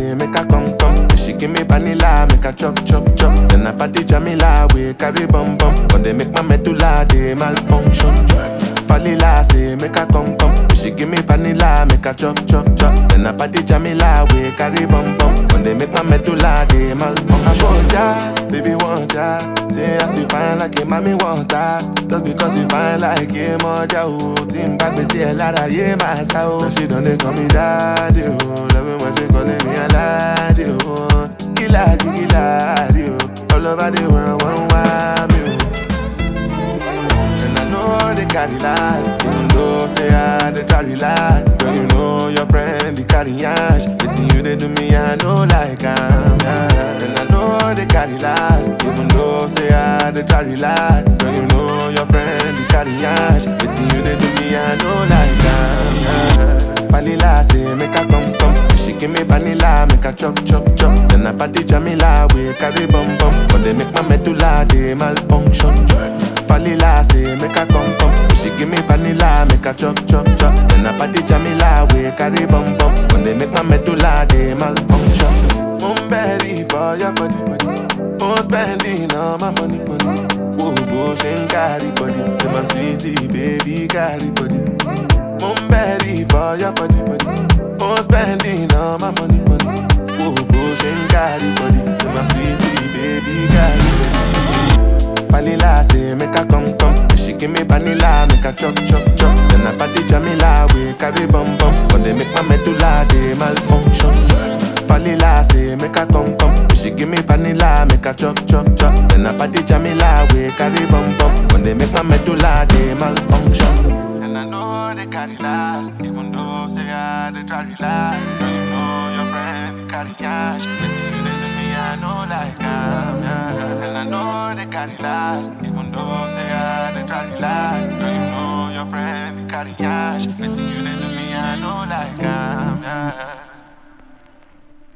say make I come come. Then she give me vanilla, make I chop chop chop. Then I party Jamila, we carry bum bum. When they make my medulla, they malfunction. Vanilla say make I come come. Then she give me vanilla, make I chop chop chop. Then I party Jamila, we carry bum bum. When they make my medulla, they malfunction. I want ya, baby want ya. Say as you fine like a mommy want her. Just because you fine like a moja oh. Team back me say a lot of yeah my soul. She done they call me daddy oh. Love me when she calling me a laddie oh. Killer, killer, oh. All over the world, one want me oh. And I know they carry last Even though say I they try relax Girl, you know your friend, they carry ash Waiting you they do me, I know like I'm yeah. And I know they carry last Even though say I they try relax Girl, you know your friend, they carry ash Waiting you they do me, I know like I'm yeah. Vanilla say make I come come She give me vanilla, make I chop chop chop Then I party Jamila, we carry bum bum When they make my medulla, they malfunction Vanilla say make I come come She give me vanilla, make I chop chop chop Then I party Jamila, we carry bum bum When they make my medulla, they malfunction I'm ready for your body body I'm spending all my money money Whoa, whoa, she ain't carry body You're my sweetie, baby, carry body I'm ready for your body, body. I'm spending all my money, money. Whoa, whoa, she ain't got it, body. You're my sweetie, baby, got it, body. Vanilla say make I come come. Then she give me vanilla, make I chop chop chop. Then I party Jamila, we carry bum bum. When they make my medulla, they malfunction. Vanilla say make I come come. Then she give me vanilla, make I chop chop chop. Then I party Jamila, we carry bum bum. When they make my medulla, they malfunction. And I know they carry last, even though say I they try relax. Now you know your friend they carry ash. Waiting you they do me, I know like I'm yeah. And I know they carry last, even though say I they try relax. Now you know your friend they carry ash. Waiting